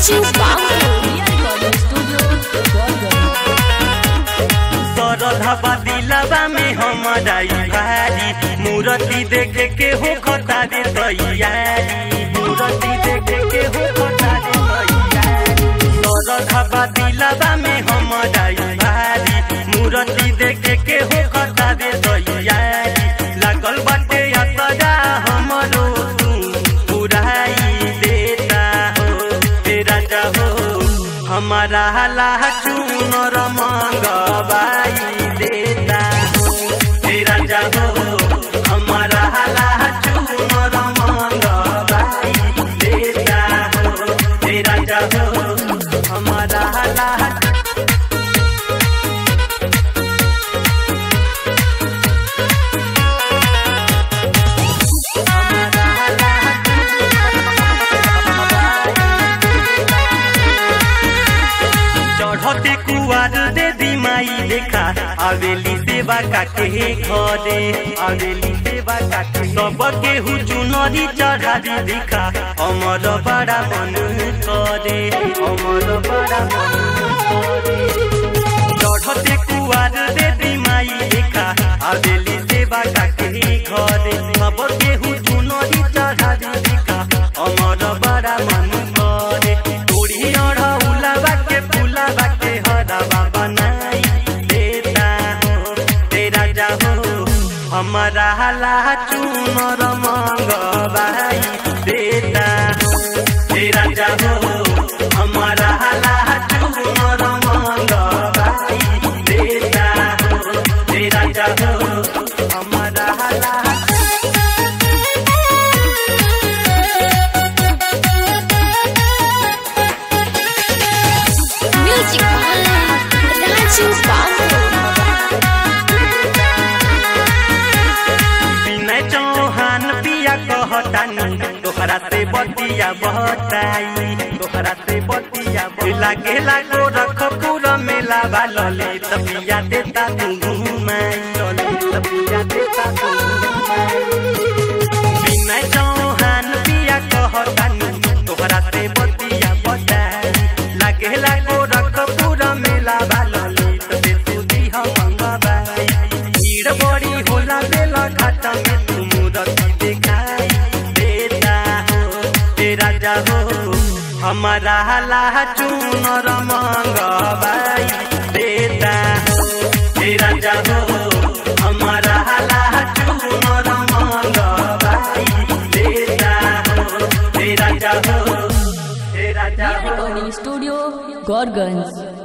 राजू बाबू recording studio सरधबा दिलबा में हमारा ई भारी मूर्ति देखे के हो खता दे तैयारी मूर्ति देखे के हो खता दे तैयारी सरधबा दिलबा में हमारा ई भारी मूर्ति देखे के हो खता दे तैयारी लागल बाटे असरा हमरो तू पुराई देता हो तेरा हो हमारा हला चूनर मंगवाई देता हो तेरा हो हमारा हला चूनर मंगवाई देता हो तेरा हो हमारा हला चढ़ते कुआर दे दिमाई देखा आवेली सेवा काके घरे आवेली सेवा काके सब केहू चुनरी चढ़ारी देखा अमर बड़ा मन करे अमर बड़ा मन करे चढ़ते कुआर दे दिमाई देखा आवेली सेवा काके घरे सब केहू चुनरी चढ़ारी देखा अमर बड़ा मन करे तोड़ी अढ़ौला बाके फूला बाके हरवा बनाई देता हो तेरा जाहो हमारा हला चूनर मंगवाई देता हो तेरा जाहो हमारा हला चूनर मंगवाई देता हो तेरा जाहो हमारा हला म्यूजिक राजू बाबू विनय चौहान पिया कहतानी तोहरा से बतिया बहताई तोहरा से बतिया लागे लागो रख पूरा मेला वाले तपिया देता तू घुमाई लले तपिया देता तू घुमाई विनय चौहान पिया कहतानी तोहरा से बतिया बहताई लागे लागो रख पूरा मेला वाले तबे तू दिहा मंगवाई भीड़ बड़ी होला बेला घाटा में तू मूरति दिखाई देता हो तेरा जाहो हमारा हला चूनर मंगवाई देता हो तेरा जाहो हमारा हला चूनर मंगवाई देता हो तेरा जाहो तेरा जाहो रिकॉर्डिंग स्टूडियो गौरगंज